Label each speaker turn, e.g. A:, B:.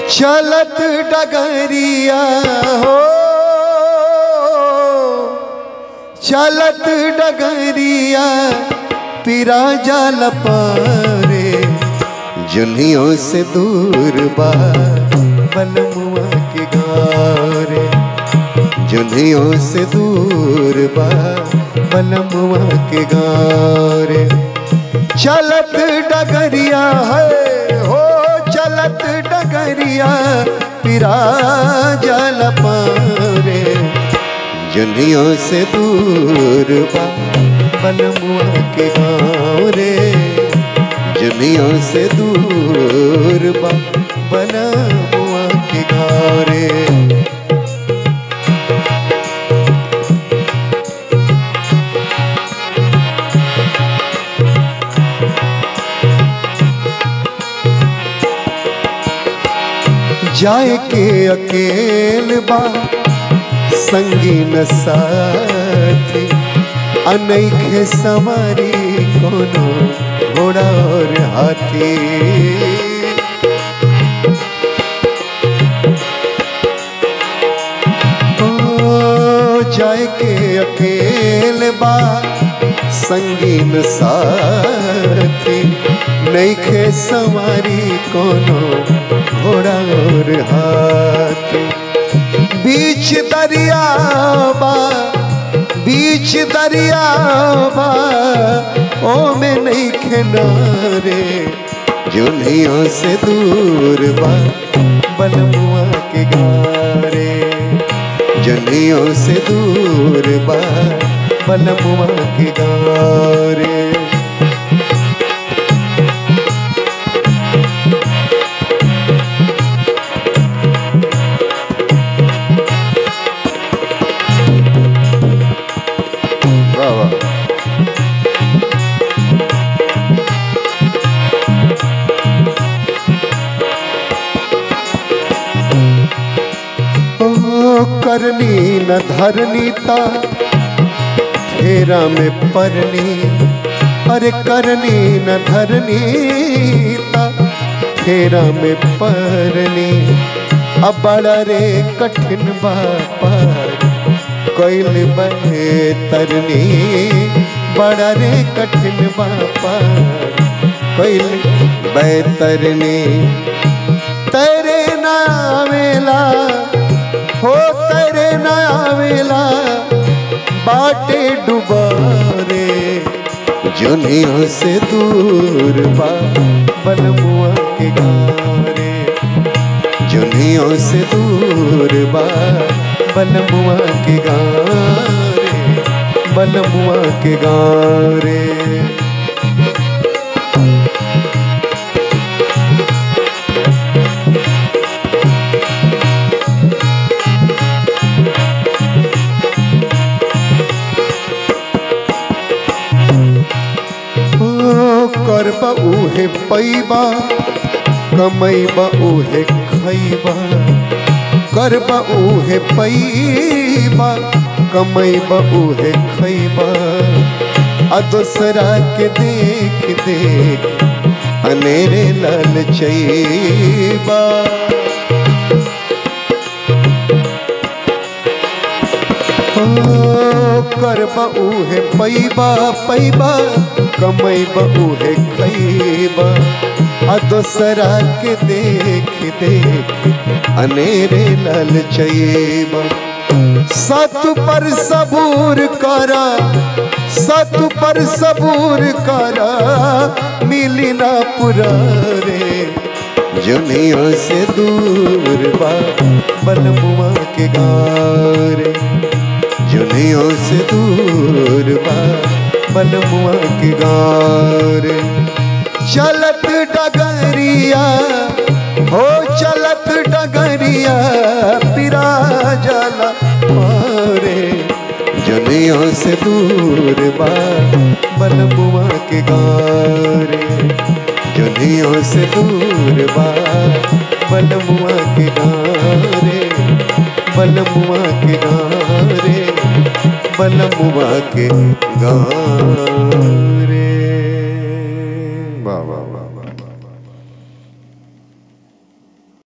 A: चलत डगरिया हो चलत डगरिया पिरा जाल पारे जुनियों से दूर बा बलमुआ के गारे जुनियों से दूर बा बलमुआ के गारे चलत डगरिया है हो चलत डगरिया पिरा जल पारे जुनियों से दूर बा बलमुआ के गाँव रे जुनियों से दूर बा बलमुआ के गाँव रे जाए के अकेल बा संगीन साथी अनैखे सवारी कोनो घोड़ा और हाथी ओ जाए के अकेल बा संगीन साथी नैखे सवारी कोनो घोड़ा और हाथी बीच दरिया बा बीच दरिया बा ओ में नहीं किनारे जुनियों से दूर बा बलमुआ के गारे जुनियों से दूर बा बलमुआ के गारे वाह वाह ओ करनी न धरनी ता फेरा में परनी अरे करनी न धरनी ता फेरा में परनी अब बड़ा रे कठिन बापार कोइल तरनी बड़ा रे कठिन बापार कोइल बैतरनी तेरे नावेला हो तेरे नावेला बाटे डुबारे जुनियों से दूर बा बलमुआ के गारे जुनियों से दूर बा बलमुआ के गारे बलमुआ के गारे ओ करबा उहे पैबा कमैबा उहे खैबा करबा उहे पैबा कमैबा उहे खैबा आ दूसरा के देख देख अनेरे लाल चैबा करबा उहे पैबा पैबा कमैबा उहे खैबा आ दोसरा के देख देख अनेरे लाल चैबा सत पर सबूर करा सत पर सबूर करा मिली ना पुरा रे जुनियों से दूर बा बलमुआ के गारे जुनियों से दूर बा बलमुआ के गारे चलत डगरिया हो चलत डगरिया पिरा जाला मारे जुनियों से दूर बा बलमुआ के गारे जुनियों से दूर बा बलमुआ के गारे बलमुआ के गारे बलमुआ के गारे